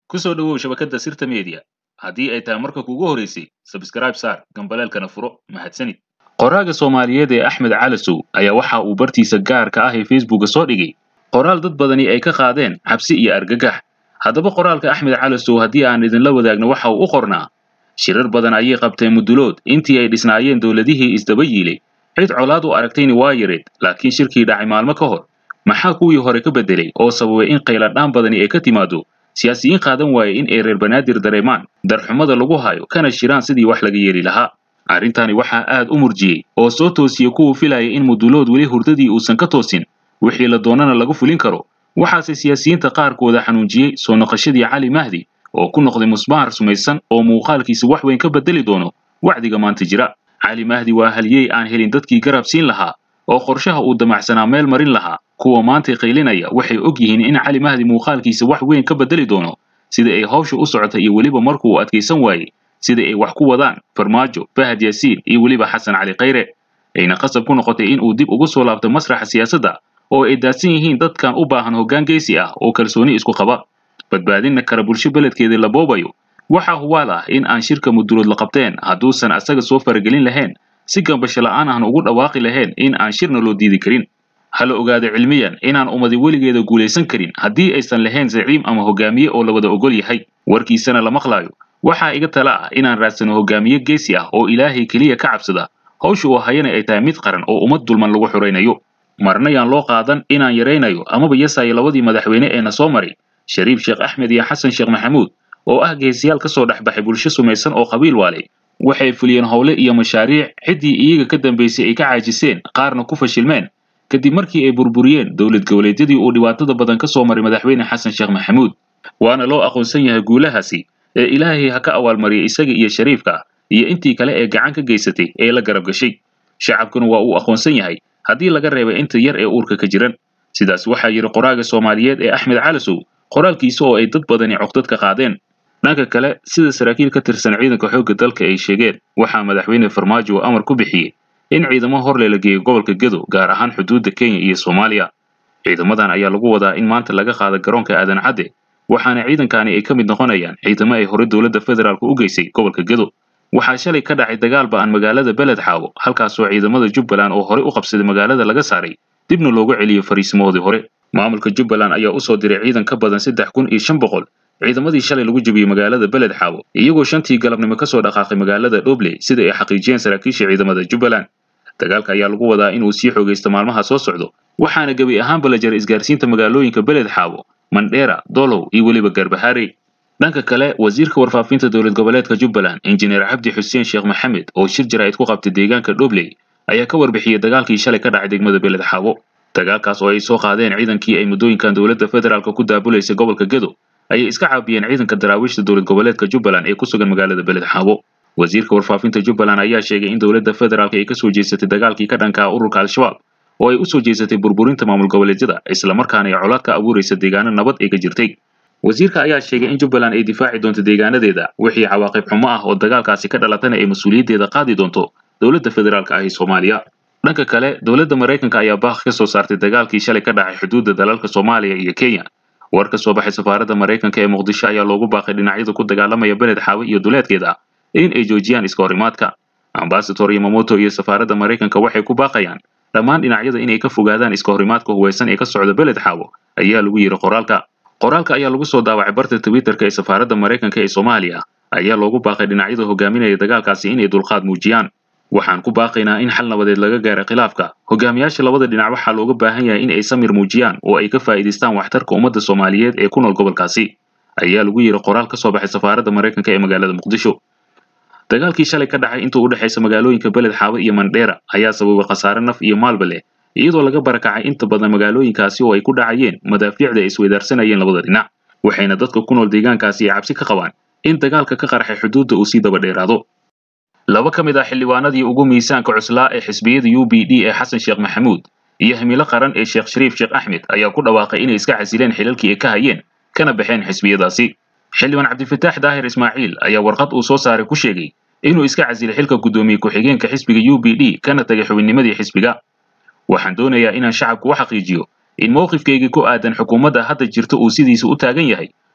ku soo dhowow shabakadda sirta media haddii ay tahay marka kugu horeysay sabskrayb saar gambaleelkana furo mahadsanid qoraaga soomaaliyeed ee axmed calasow ayaa waxa uu bartiisa gaarka ah ee facebooka soo dhigay qoraal dad badani ay ka qaadeen cabsi iyo argagax haddaba qoraalka axmed calasow haddii aan idinla wadaagno waxa uu u qornaa shirar badan ayay qabteen mudulood intii ay dhisnaayeen dowladihii isdaba yiilay cid colaad u aragtayni waa yareed laakiin shirkii dhacay maalmo ka hor maxaa kuwii hore ka beddelay oo sababay in qayladhaan badani ay ka timaado siyaasiyiin qaadan waaye in ay reer banaadir dareemaan darxumada lagu hayo kana shiraan sidii wax laga yeeli lahaa arrintani waxaa aad u murjiyey oo soo toosiyey kuwuu filayay in mudulood weli hurdadii uusan ka toosin wixii la doonana lagu fulin karo waxaase siyaasiyiinta qaarkooda xanuunjiyey soo noqoshadii cali mahdi oo ku noqday musbaar sumaysan oo muuqaalkiisa wax weyn ka beddeli doono wacdiga maanta jira cali mahdi waa halyey aan helin dadkii garab siin lahaa oo qorshaha uu damacsanaa meel marin lahaa kuwa maantay qaylinaya waxay og yihiin in cali mahdi muuqaalkiisa wax weyn ka beddeli doono sida ay hawsha u socota iyo weliba markuu uu adkaysan waayey sida ay wax ku wadaan farmaajo fahad yaasiin iyo weliba xasan cali khayre ayna qasab ku noqotay in uu dib ugu soo laabto masraxa siyaasadda oo ay daadsan yihiin dadkan u baahan hoggaan geysi ah oo kalsooni isku qaba badbaadinna kara bulsho beledkeedii la boobayo waxaa hubaal ah in aan shirka mudulood la qabteen hadduusan asaga soo faragelin lahayn si gambasho la'aan ahna ugu dhawaaqi lahayn in aan shirna loo diidi karin hala ogaado cilmiyan inaan ummadi weligeeda guulaysan karin haddii aysan lahayn zaciim ama hogaamiye oo la wada ogol yahay warkiisana la maqlaayo waxaa iga tala ah inaan raadsano hogaamiye geesi ah oo ilaahay keliya ka cabsada hawsha uu hayana ay tahay mid qaran oo ummad dulman lagu xuraynayo marna yaan loo qaadan inaan yaraynayo amaba yasayo labadii madaxweyne ee na soo maray shariif sheekh axmed iyo xasan sheekh maxamuud oo ah geesiyaal ka soo dhex baxay bulsho sumaysan oo qabiil waalay waxay fuliyeen howle iyo mashaariic ciddii iyaga ka dambaysay ay ka caajiseen qaarna ku fashilmeen kadib markii ay burburiyeen dowlad goboleedyadii uu dhibaatada badan ka soo maray madaxweyne xasan sheekh maxamuud waana loo aqoonsan yahay guulahaasi ee ilaahay ha ka abaalmariyay isaga iyo shariifka iyo intii kale ee gacan ka geysatay ee la garab gashay shacabkuna waa uu aqoonsan yahay haddii laga reebay inta yar ee uurka ka jiran sidaas waxaa yidhi qoraaga soomaaliyeed ee axmed calasow qoraalkiisa oo ay dad badani cogdad ka qaadeen dhanka kale sida saraakiil ka tirsan ciidanka xoogga dalka ay sheegeen waxaa madaxweyne farmaajo uu amar ku bixiyey in ciidamo horle la geeyo gobolka gedo gaar ahaan xuduudda kenya iyo soomaaliya ciidamadan ayaa lagu wadaa in maanta laga qaado garoonka aadan cadde waxaana ciidankani ay ka mid noqonayaan ciidamo ay hore dowladda federaalk u geysay gobolka gedo waxaa shalay ka dhacay dagaal ba'an magaalada beled xaawo halkaasoo ciidamada jubbaland oo horey u qabsaday magaalada laga saaray dibna loogu celiyo fariisimahoodii hore maamulka jubbaland ayaa u soo diray ciidan ka badan saddex kun iyo shan boqol ciidamadii shalay lagu jebiyey magaalada beled xaawo iyagoo shantii galabnimo ka soo dhaqaaqay magaalada dhobley sida ay xaqiijiyeen saraakiisha ciidamada jubbaland dagaalka ayaa lagu wadaa inuu sii xoogaysto maalmaha soo socdo waxaana gebi ahaanba la jaray isgaarsiinta magaalooyinka beled xaawo mandheera dolow iyo weliba garbaharey dhanka kale wasiirka warfaafinta dowlad goboleedka jubbaland injineer cabdi xuseen sheekh maxamed oo shir jaraa'id ku qabtay deegaanka dhobley ayaa ka warbixiyey dagaalkii shalay ka dhacay degmada beled xaawo dagaalkaas oo ay soo qaadeen ciidankii ay muddooyinkan dowladda federaalk ku daabulaysay gobolka gedo ayay iska caabiyeen ciidanka daraawiishta dowlad goboleedka jubbaland ee ku sugan magaalada beled xaawo wasiirka warfaafinta jubbaland ayaa sheegay in dowladda federaalk ay ka soo jeesatay dagaalkii ka dhanka ah ururka al-shabaab oo ay u soo jeesatay burburinta maamul goboleedyada islamarkaana ay colaad ka abuuraysa deegaano nabad ay ka jirtay wasiirka ayaa sheegay in jubbaland ay difaaci doonto deegaanadeeda wixii cawaaqib xumo ah oo dagaalkaasi ka dhalatana ay mas-uuliyaddeeda qaadi doonto dowladda federaalka ah ee soomaaliya dhanka kale dowladda maraykanka ayaa baaq ka soo saartay dagaalkii shalay ka dhacay xuduudda dalalka soomaaliya iyo kenya war ka soo baxay safaaradda maraykanka ee muqdisho ayaa loogu baaqay dhinacyada ku dagaalamaya beled xaawe iyo duleedkeeda in ay joojiyaan iska horimaadka ambasador yamamoto iyo safaaradda maraykanka waxay ku baaqayaan dhammaan dhinacyada inay ka fogaadaan iska horimaadka huwaysan ee ka socda beled xaawo ayaa lagu yidhi qoraalka qoraalka ayaa lagu soo daawacay barta twitterka ee safaaradda maraykanka ee soomaaliya ayaa loogu baaqay dhinacyada hogaaminaya dagaalkaasi inay dulqaad muujiyaan waxaan ku baaqaynaa in xal nabadeed laga gaaro khilaafka hogaamiyaasha labada dhinac waxaa looga baahan yahay in ay samir muujiyaan oo ay ka faa'iidaystaan waxtarka ummadda soomaaliyeed ee ku nool gobolkaasi ayaa lagu yidhi qoraal ka soo baxay safaaradda maraykanka ee magaalada muqdisho dagaalkii shalay ka dhacay inta u dhexaysa magaalooyinka beled xaawe iyo mandheera ayaa sababay khasaare naf iyo maalba leh iyadoo laga barakacay inta badan magaalooyinkaasi oo ay ku dhacayeen madaafiicda ay isweydaarsanayeen labada dhinac waxayna dadka ku nool deegaankaasi ay cabsi ka qabaan in dagaalka ka qarxay xuduudda uu sii daba dheeraado laba ka mid ah xildhibaanadii ugu miisaanka cuslaa ee xisbiyada u b d ee xasan sheekh maxamuud iyo himilo qaran ee sheekh shariif sheekh axmed ayaa ku dhawaaqay inay iska xasileen xilalkii ay ka hayeen kana baxeen xisbiyadaasi xildhibaan cabdifataax daahir ismaaciil ayaa warqad uu soo saaray ku sheegay inuu iska casilay xilka guddoomiye ku-xigeenka xisbiga u b d kana tagay xubinnimadii xisbiga waxaan doonayaa inaan shacabku u xaqiijiyo in mowqifkaygii ku aadan xukuumadda hadda jirta uu sidiisa u taagan yahay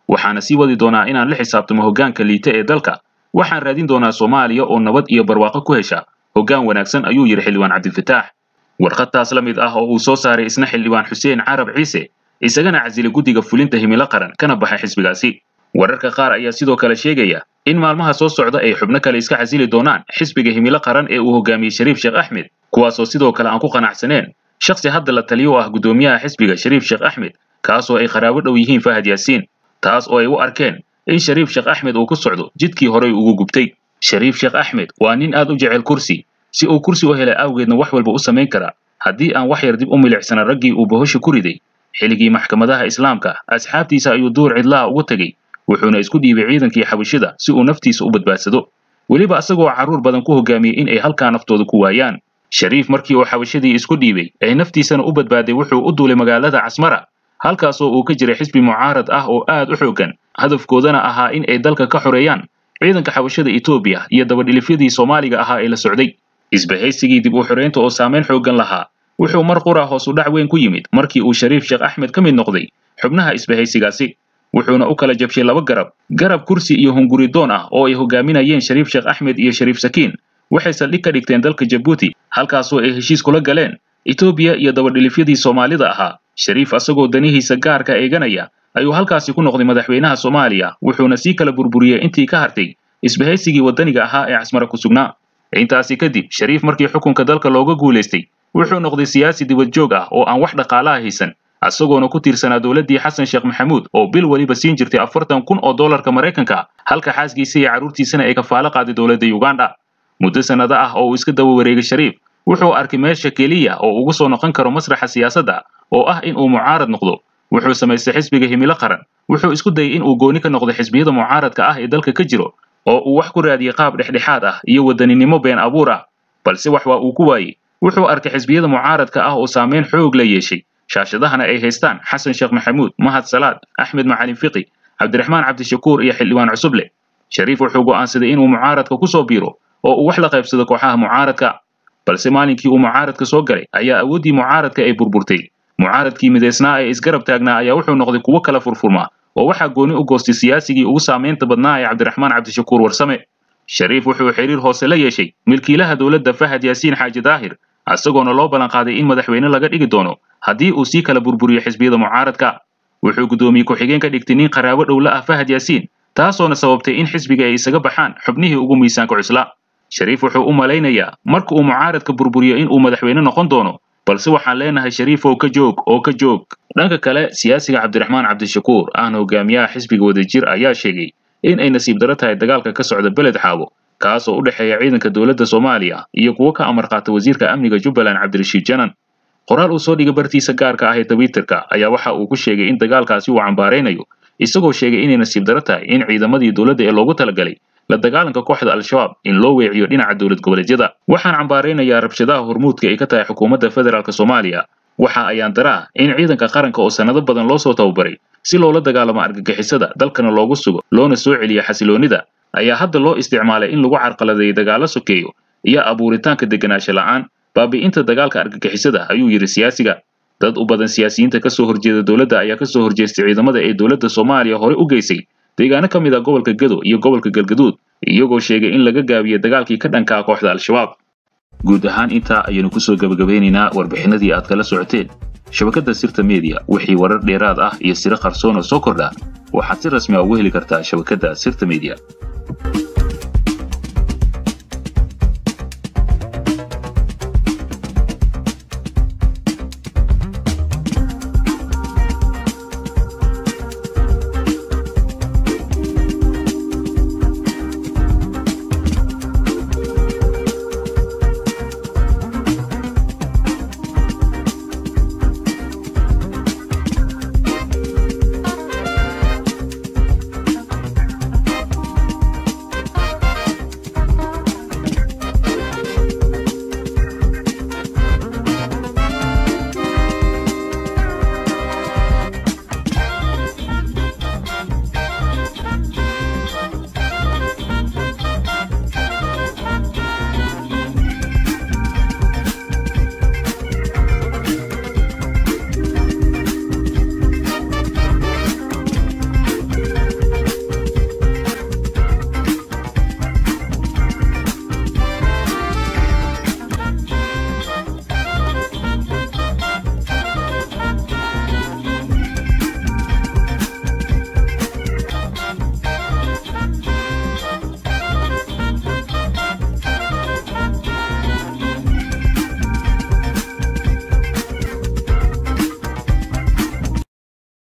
waxaana sii wadi doonaa inaan la xisaabtamo hoggaanka liita ee dalka waxaan raadin doonaa soomaaliya oo nabad iyo barwaaqo ku hesha hoggaan wanaagsan ayuu yidhi xildhibaan cabdifataax warqadtaas la mid ah oo uu soo saaray isna xildhibaan xuseen carab ciise isagana casilay guddiga fulinta himilo qaran kana baxay xisbigaasi wararka qaar ayaa sidoo kale sheegaya in maalmaha soo socda ay xubno kale iska casili doonaan xisbiga himilo qaran ee uu hogaamiyey shariif sheekh axmed kuwaasoo sidoo kale aan ku qanacsaneen shakhsi hadda la taliyo u ah guddoomiyaha xisbiga shariif sheekh axmed kaasoo ay qaraabo dhow yihiin fahad yaasiin taas oo ay u arkeen in shariif sheekh axmed uu ku socdo jidkii horey ugu gubtay shariif sheekh axmed waa nin aad u jecel kursi si uu kursi u helay awgeedna wax walba u samayn karaa haddii aan wax yar dib u milicsana raggii uu bohosha ku riday xilligii maxkamadaha islaamka asxaabtiisa ayuu duur cidlaha ugu tegey wuxuuna isku dhiibay ciidankii xabashida si uu naftiisa u badbaadsado weliba isagoo carruur badan ku hogaamiyey in ay halkaa naftooda ku waayaan shariif markii uu xabashadii isku dhiibay ee naftiisana u badbaaday wuxuu u duulay magaalada casmara halkaasoo uu ka jiray xisbi mucaarad ah oo aad u xooggan hadafkoodana ahaa in ay dalka ka xoreeyaan ciidanka xabashada etoobiya iyo dabadhilifyadii soomaaliga ahaa ee la socday isbahaysigii dib u xoreynta oo saamayn xooggan lahaa wuxuu mar qura hoos u dhac weyn ku yimid markii uu shariif sheekh axmed ka mid noqday xubnaha isbahaysigaasi wuxuuna u kala jabshay laba garab garab kursi iyo hunguridoon ah oo ay hogaaminayeen shariif sheekh axmed iyo shariif sakiin waxay saldhig ka dhigteen dalka jabuuti halkaasoo ay heshiis kula galeen etoobiya iyo dabadhilifyadii soomaalida ahaa shariif asagoo danihiisa gaarka eeganaya ayuu halkaasi ku noqday madaxweynaha soomaaliya wuxuuna sii kala burburiyey intii ka hartay isbahaysigii waddaniga ahaa ee casmara ku sugnaa intaasi kadib shariif markii xukunka dalka looga guulaystay wuxuu noqday siyaasi dibad joog ah oo aan wax dhaqaalaha haysan isagoona ku tiirsanaa dowladdii xasan sheekh maxamuud oo bil weliba siin jirtay afartan kun oo dollarka maraykanka halka xaaskiisa iyo carruurtiisana ay kafaalo qaaday dowladda uganda muddo sannado ah oo uu iska daba wareegay shariif wuxuu arkay meesha keliya oo ugu soo noqon karo masraxa siyaasadda oo ah in uu mucaarad noqdo wuxuu samaystay xisbiga himilo qaran wuxuu isku dayay in uu gooni ka noqdo xisbiyada mucaaradka ah ee dalka ka jiro oo uu wax ku raadiyey qaab dhexdhexaad ah iyo wadaninimo been abuur ah balse wax waa uu ku waayey wuxuu arkay xisbiyada mucaaradka ah oo saamayn xoog la yeeshay shaashadahana ay haystaan xasan sheekh maxamuud mahad salaad axmed macalin fiqi cabdiraxmaan cabdishakuur iyo xildhibaan cusuble shariif wuxuu go'aansaday inuu mucaaradka ku soo biiro oo uu wax la qaybsado kooxaha mucaaradka balse maalinkii uu mucaaradka soo galay ayaa awooddii mucaaradka ay burburtay mucaaradkii midaysnaa ee isgarab taagnaa ayaa wuxuu noqday kuwo kala furfurmaa oo waxaa gooni u goostay siyaasigii ugu saamaynta badnaa ee cabdiraxmaan cabdishakuur warsame shariif wuxuu xiriir hoose la yeeshay milkiilaha dowladda fahad yaasiin xaaji daahir isagoona loo ballanqaaday in madaxweyne laga dhigi doono haddii uu sii kala burburiyo xisbiyada mucaaradka wuxuu guddoomiye ku-xigeen ka dhigtay nin qaraabo dhowla ah fahad yaasiin taasoona sababtay in xisbiga ay isaga baxaan xubnihii ugu miisaanka cuslaa shariif wuxuu u malaynayaa marka uu mucaaradka burburiyo in uu madaxweyne noqon doono balse waxaan leenahay shariifow ka joog oo ka joog dhanka kale siyaasiga cabdiraxmaan cabdishakuur ahna hogaamiyaha xisbiga wadajir ayaa sheegay in ay nasiib daro tahay dagaalka ka socda beled xaabo kaas oo u dhexeeya ciidanka dowladda soomaaliya iyo kuwo ka amar qaata wasiirka amniga jubbaland cabdirashiid janan qoraal uu soo dhigay bartiisa gaarka ah ee twitterka ayaa waxa uu ku sheegay in dagaalkaasi uu cambaaraynayo isagoo sheegay inay nasiib daro tahay in ciidamadii dowladda ee loogu talagalay la dagaalanka kooxda al-shabaab in loo weeciyo dhinaca dowlad goboleedyada waxaan cambaaraynayaa rabshadaha hormuudka ay ka tahay xukuumadda federaalk soomaaliya waxa ayaan daraa in ciidanka qaranka oo sannado badan loo soo tababaray si loola dagaalamo argagixisada dalkana loogu sugo loona soo celiyo xasiloonnida ayaa hadda loo isticmaalay in lagu carqaladeeyo dagaallo sokeeyo iyo abuuritaanka deganaansho la'aan baabi'inta dagaalka argagixisada ayuu yidhi siyaasiga dad u badan siyaasiyiinta ka soo horjeeda dowladda ayaa ka soo horjeestay ciidamada ee dowladda soomaaliya hore u geysay deegaano ka mid ah gobolka gedo iyo gobolka galgaduud iyagoo sheegay in laga gaabiyo dagaalkii ka dhanka ah kooxda al-shabaab guud ahaan intaa ayaynu kusoo gebagabeynaynaa warbixinadii aad kala socoteen shabakadda sirta media wixii warar dheeraad ah iyo siro qarsoon oo soo kordha waxaad si rasmi a ugu heli kartaa shabakadda sirta media